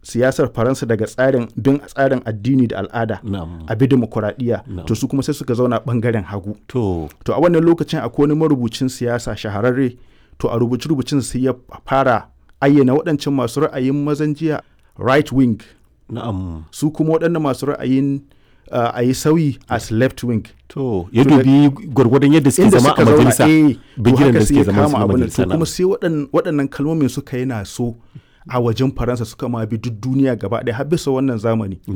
siyasar faransa daga tsarin bin tsarin addini da al'ada Na'am. a bi demokuraɗiyya Na'am. to su kuma sai suka zauna ɓangaren hagu To, to a wannan lokacin akwai wani marubucin siyasa shahararre to a rubuce rubucin sai ya fara ayyana waɗancan masu ra'ayin mazan jiya right wing na'am. su kuma waɗannan masu ra'ayin uh, a yi sauyi as left wing To, ya To da- dubi gwargwadon yadda suke inda zama suka a zauna majalisa. eh to bigiran haka da sai suke ya zama su kama na abin nan. majalisa to kuma sai waɗan- waɗannan kalmomin suka yana so a wajen faransa suka ma bi duk duniya gaba ɗaya har bisa wannan zamani Na'am.